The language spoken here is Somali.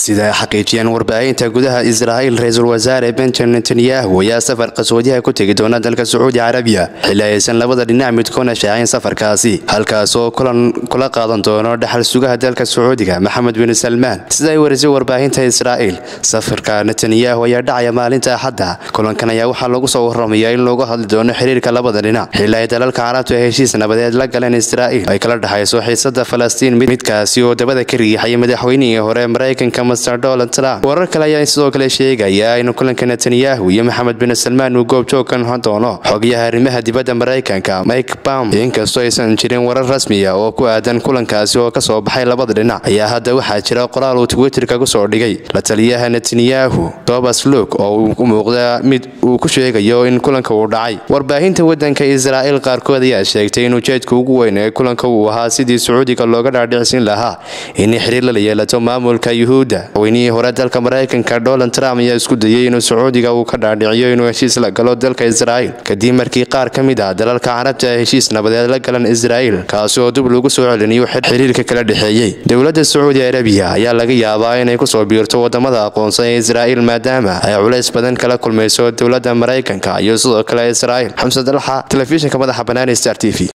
sida xaqiijiyeen warbaahinta gudaha israa'iil ra-iisul wasaare benjamin netanyahu ayaa safar qasoodiyaha ku tegi doona dalka sacuudi carabiya xilli aysan labada dhinac midkoona shaacin safarkaasi halkaas oo kulan kula qaadan doono dhaxal sugaha dalka sacuudiga maxamed bin salmaan sida ay warisay warbaahinta israa'iil safarka netanyahu ayaa dhacaya maalinta axadda kulankan ayaa waxaa lagu soo waramayaa in loogu hadli doono xiriirka labada dhinac xilli ay dalalka carabtu ay heshiis nabadeed la galeen israa'iil ay kala dhexayso xiisada falastiin midkaasi oo dabada ka riixaya madaxweynihii hore maraykanka master donald trump warar kale ayaa sidoo kale sheegaya in kulanka netanyahu iyo maxamed bin salmaan uu goobjoog ka noqon doono xogayaha arrimaha dibadda maraykanka mike bam inkastoo aysan jirin warar rasmiya oo ku aadan kulankaasi oo kasoo baxay labada dhinac ayaa hadda waxaa jira qoraal uu twitterka kusoo dhigay la taliyaha netanyahu tobas luk oo uu u muuqda mid uu ku sheegayo in kulanka uu dhacay warbaahinta wadanka israa'iil qaarkood ayaa sheegtay in ujeedka ugu weyn ee kulanka uu ahaa sidii sacuudiga looga dhaadhicsin lahaa in xiriir lala yeelato maamulka yuhuudda madaxweynihii hore dalka maraykanka donald trump ayaa isku dayay inuu sacuudiga uu ka dhaadhiciyo inuu heshiis la galo dalka israa'iil kadib markii qaar ka mid ah dalalka carabta ay heshiis nabadeed la galan israa'iil kaasi oo dib lagu soo celiniyo xiriirka kala dhexeeyey dowladda sacuudi arabiya ayaa laga yaabaa inay kusoo biirto wadamada aqoonsan ee israa'iil maadaama ay culays badan kala kulmayso dowladda maraykanka iyo sidoo kale israa'iil xamse dalxa telefishinka madaxa banaani star t v